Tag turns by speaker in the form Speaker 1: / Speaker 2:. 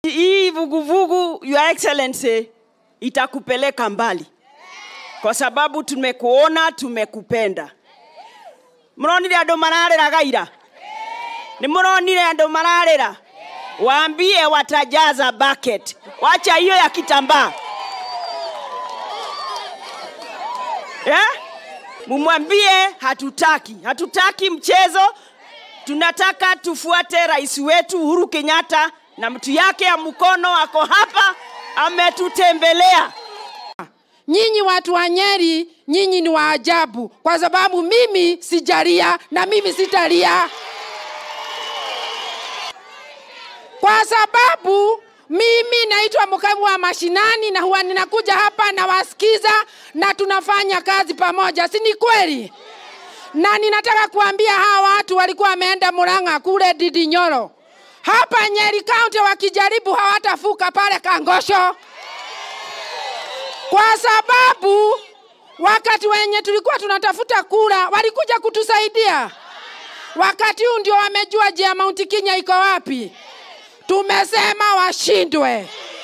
Speaker 1: Hii vuguvugu, Your Excellency, itakupeleka mbali kwa sababu tumekuona, tumekupenda. Mronire andũ mararĩra gaira nĩ mũronire andũ mararĩra waambie watajaza bucket wacha hiyo ya kitambaa eh? mumwambie hatutaki hatutaki mchezo tunataka tufuate rais wetu uhuru kenyatta na mtu yake ya mkono ako hapa ametutembelea
Speaker 2: Nyinyi watu wa Nyeri, nyinyi ni wa ajabu, kwa sababu mimi sijalia na mimi sitalia, kwa sababu mimi naitwa mkamu wa mashinani na huwa ninakuja hapa nawasikiza na tunafanya kazi pamoja, si ni kweli? Na ninataka kuambia hawa watu walikuwa wameenda Murang'a kule Didinyoro, hapa Nyeri County wakijaribu hawatafuka pale Kangosho kwa sababu wakati wenye tulikuwa tunatafuta kura walikuja kutusaidia. Wakati huu ndio wamejua je, Mount Kenya iko wapi. Tumesema washindwe.